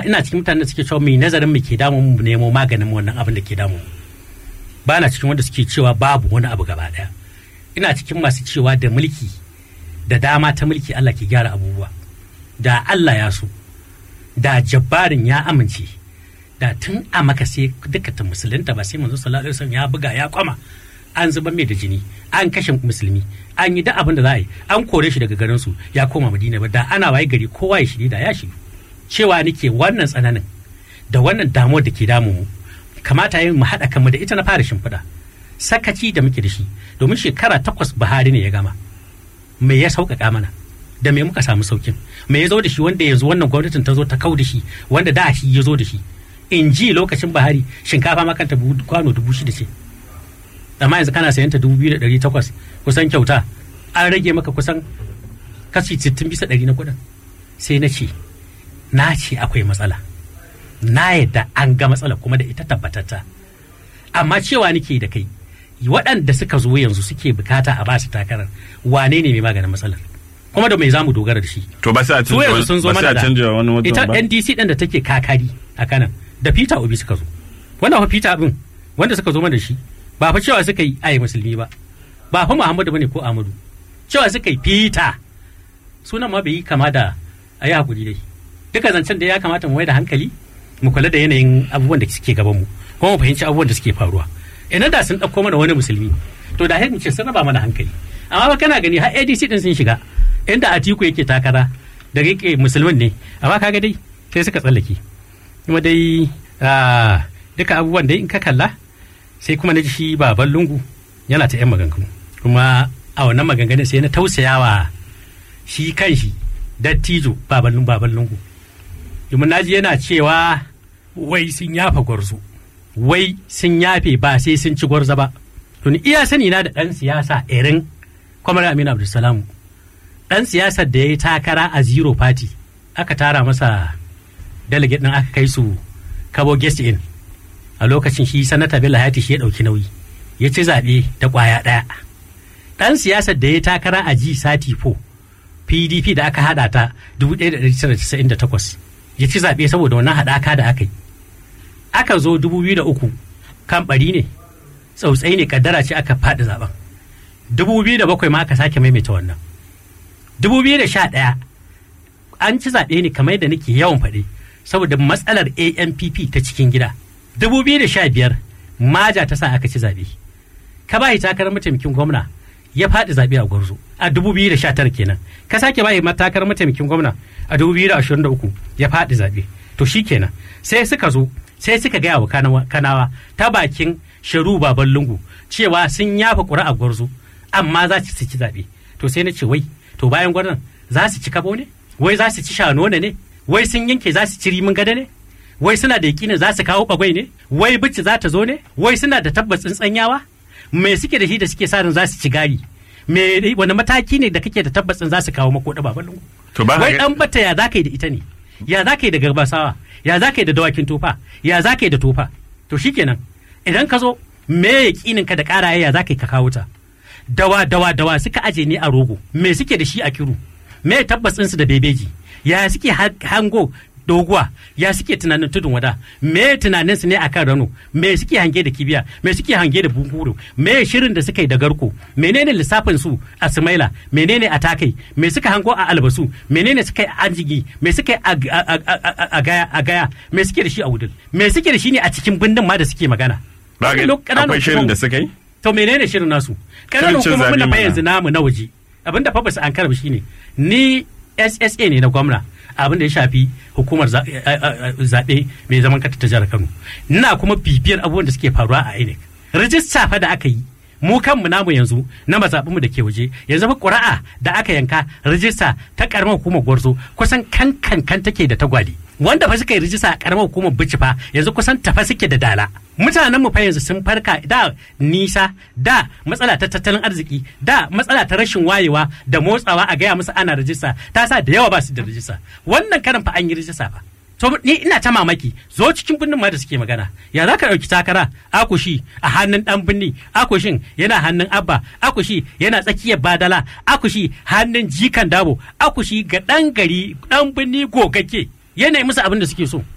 ina cikin mutanen da suke cewa mai nazarin mu ke damu mu nemo maganin wannan abin da ke damu mu ba na cikin wanda suke cewa babu wani abu gaba daya ina cikin masu cewa da mulki da dama ta mulki Allah ke gyara abubuwa da Allah ya so da jabbarin ya amince da tun a maka sai duka ta musulunta ba sai manzo sallallahu alaihi wasallam ya buga ya kwama an zuba mai da jini an kashe musulmi an yi da abin da za a yi an kore shi daga garin su ya koma madina ba da ana waye gari kowa ya shiri da ya shiru cewa nake wannan tsananin da wannan damuwar da ke damu mu kamata yin mu haɗa kanmu da ita na fara shimfiɗa sakaci da muke da shi domin shekara takwas Buhari ne ya gama me ya sauƙaƙa mana da me muka samu saukin me ya zo da shi wanda yanzu wannan gwamnatin ta zo ta kau da shi wanda da shi ya zo da shi in ji lokacin Buhari shinkafa ma kanta kwano dubu shida ce amma yanzu kana sayan ta dubu biyu da ɗari takwas kusan kyauta an rage maka kusan kashi sittin bisa ɗari na kuɗin sai na ce na ce akwai matsala na yadda an ga matsala kuma da ita tabbatatta amma cewa nake da kai waɗanda suka zo yanzu suke bukata a basu takarar wane ne mai maganin matsalar kuma da mai zamu dogara da shi to ba sai a su yanzu sun zo mana da canja wani wajen ita ba NDC ɗin da take kakari a kanan da Peter Obi suka zo wannan fa Peter abin wanda suka zo mana da shi ba fa cewa suka yi ayi musulmi ba ba fa Muhammadu bane ko Ahmadu cewa suka yi Peter sunan ma bai yi kama da ayi hakuri dai duka zancen da ya kamata mu mai da hankali mu kula da yanayin abubuwan da suke gaban mu kuma mu fahimci abubuwan da suke faruwa idan da sun ɗauko mana wani musulmi to da hin ce sun raba mana hankali amma ba kana gani har ADC din sun shiga inda Atiku yake takara da yake musulmin ne amma kaga dai sai suka tsallake kuma dai ah, duka abubuwan dai in ka kalla sai kuma na ji shi baban lungu yana ta yan maganganu kuma a wannan maganganun sai na tausayawa shi kan shi dattijo baban lungu baban lungu domin naji yana cewa wai sun yafa gwarzo wai sun yafe ba sai sun ci gwarzo ba to ni iya sani na da ɗan siyasa irin kwamar aminu abdulsalamu ɗan siyasar da ya yi takara a zero party aka tara masa delegate ɗin aka kai su kabo guest in a lokacin shi sanata bello hayati shi ya ɗauki nauyi ya ci zaɓe da ƙwaya ɗaya ɗan siyasar da ya yi takara a ji sati 4 pdp da aka haɗa ta 1998 ya ci zaɓe saboda wannan haɗaka da aka yi aka zo 2003 kan ɓari ne tsautsai ne kaddara ce aka faɗi zaben 2007 ma aka sake maimaita wannan 2011 an ci zaɓe ne kamar yadda nake yawan faɗi saboda matsalar ampp ta cikin gida 2015 maja ta sa aka ci zaɓe ka ba takarar mataimakin gwamna ya faɗi zaɓe a gwarzo a 2019 kenan ka sake ba takarar mataimakin gwamna a 2023 ya faɗi zaɓe to shi kenan sai suka zo sai suka gaya wa kanawa, kanawa ta bakin sharu baban lungu cewa sun yafa ƙuri'a gwarzo amma za su ci zaɓe to sai na ce wai to bayan gwarzon za su ci kabo ne wai za su ci shanona ne wai sun yanke za su ci rimin gada ne wai suna da yakinin za su kawo bagwai ne wai bici za ta zo ne wai suna da tabbas tsanyawa me suke da shi da suke sa ran za su ci gari me wani mataki ne da kake da tabbacin za su kawo mako da baban lungu to ba wai ka dan bata ya za ka yi da ita ne ya za ka yi da garbasawa ya za ka yi da dawakin tofa ya za ka yi da tofa to shikenan idan ka zo me yakinin ka da karaye ya za ka yi ka kawo ta dawa dawa dawa suka aje ne a rogo me suke da shi a kiru me tabbacin su da bebeji ya suke ha- hango doguwa ya suke tunanin tudun wada me tunanin su ne akan rano me suke hange da kibiya me suke hange da bunkuru me shirin da suka yi da garko menene lissafin su a sumaila menene a takai me suka hango a albasu menene suka yi a anjigi me suka yi a- a- a- a- a gaya a gaya me suke da shi a wudul me suke da shi ne a cikin bindin ma da suke magana ba ga Lok- ƙananan akwai shirin hukumomi- da suka yi to menene shirin nasu Shirin ƙananan cin hukumomin zaɓe da fa mana. yanzu namu na waje abinda fa basu an karba shine ni SSA ne na gwamna abin da ya shafi hukumar za- eh, eh, eh, zaɓe mai zaman kanta ta jihar Kano ina kuma bibiyar abubuwan da suke faruwa a INEC rijista fa da aka yi mu kanmu namu yanzu na mazaɓinmu da ke waje yanzu fa ƙuri'a da aka yanka rijista ta ƙaramar hukumar gwarzo kusan kan kan kan take da tagwali wanda fa suka yi rijista a ƙaramar hukumar bici fa yanzu kusan tafa suke da dala mutanen mu fa yanzu sun farka da nisa da matsala ta tattalin arziki da matsala ta rashin wayewa da motsawa a gaya musu ana rijista ta sa da yawa ba su da rijista wannan karan fa an yi rijista fa to ni ina ta mamaki zo cikin birnin ma da suke magana ya za ka ɗauki takara akushi a hannun ɗan birni akushin yana hannun abba akushi yana tsakiyar badala akushi hannun jikan dabo akushi ga ɗan gari ɗan birni gogagge yanayi musu abin da suke so